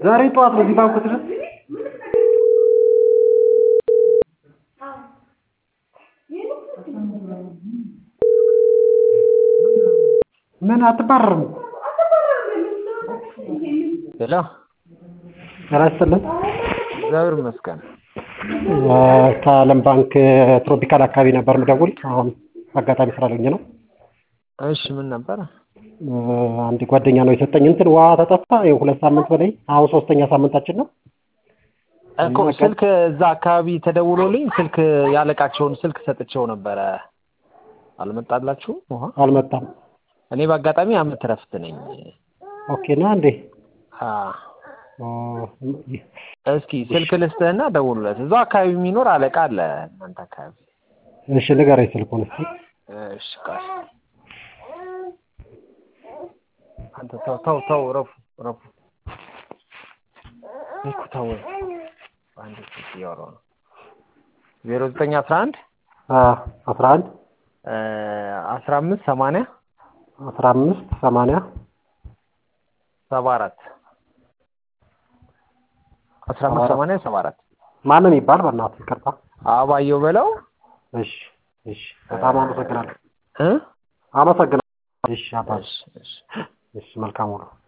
ዛሬ ጠዋት በዚህ ባንኩ ድረስ ምን አትባረርም? ሄሎ ጤና ይስጥልን። እግዚአብሔር ይመስገን። ከዓለም ባንክ ትሮፒካል አካባቢ ነበር ምደውል። አሁን አጋጣሚ ስራ ላይ ነው። እሺ ምን ነበረ? አንድ ጓደኛ ነው የሰጠኝ እንትን ውሃ ተጠፋ። ይኸው ሁለት ሳምንት በላይ አሁን ሶስተኛ ሳምንታችን ነው። እኮ ስልክ እዛ አካባቢ ተደውሎልኝ ስልክ ያለቃቸውን ስልክ ሰጥቼው ነበረ። አልመጣላችሁም ውሃ? አልመጣም። እኔ በአጋጣሚ አመት እረፍት ነኝ። ኦኬ ና እንዴ? አ እስኪ ስልክ ልስጥህና ደውሉለት። እዛው አካባቢ የሚኖር አለቃ አለ እናንተ አካባቢ። እሺ ንገረኝ ስልኩን እስኪ። እሺ ቆይ አንተ ተው ተው ተው ረፉ ረፉ እኮ ተው አንድ ስልክ እያወራሁ ነው። ዜሮ ዘጠኝ አስራ አንድ አስራ አንድ አስራ አምስት ሰማንያ አስራ አምስት ሰማንያ ሰባ አራት አስራ አምስት ሰማንያ ሰባ አራት ማንም ይባል በእናትህ ይቅርታ። አባየው በለው። እሺ እሺ፣ በጣም አመሰግናለሁ። እ አመሰግናለሁ። እሺ አባ እሺ እሺ እሺ፣ መልካም ውሎ